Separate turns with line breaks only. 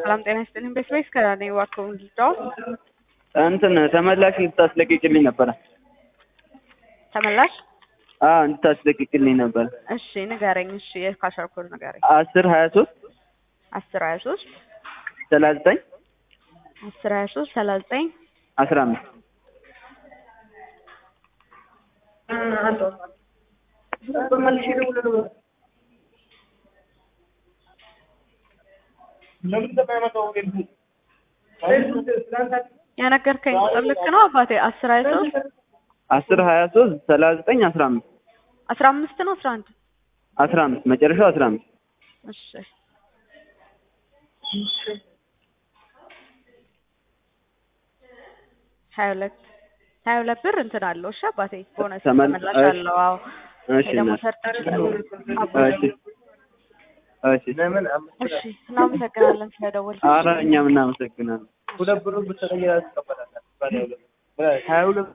ሰላም ጤና ይስጥልኝ። በስፔስ ከዳኔ ዋከውን ልጫወት
እንትን ተመላሽ እንድታስለቅቅልኝ ነበረ።
ተመላሽ
አዎ እንድታስለቅቅልኝ ነበረ።
እሺ ንገረኝ። እሺ የካሸር ኮድ ንገረኝ።
አስር ሀያ ሶስት
አስር ሀያ ሶስት
ሰላሳ ዘጠኝ
አስር ሀያ ሶስት ሰላሳ ዘጠኝ
አስራ አምስት
የነገርከኝ ቁጥር ልክ ነው አባቴ? አስር ሀያ ሶስት
አስር ሀያ ሶስት ሰላሳ ዘጠኝ አስራ አምስት
አስራ አምስት ነው አስራ አንድ
አስራ አምስት መጨረሻው አስራ አምስት
እሺ ሀያ ሁለት ሀያ ሁለት ብር እንትን አለው። እሺ አባቴ ቦነስ
ተመል-
ተመላሽ
እሺ።
አለው። አዎ
እሺ
ደግሞ
እናት።
ሰርተህ
እሺ እሺ
እሺ እናመሰግናለን ስለደወልክ።
ኧረ እኛም እናመሰግናለን። ሁለት ብሩን ብትሰጠኝ ሀያ ሁለት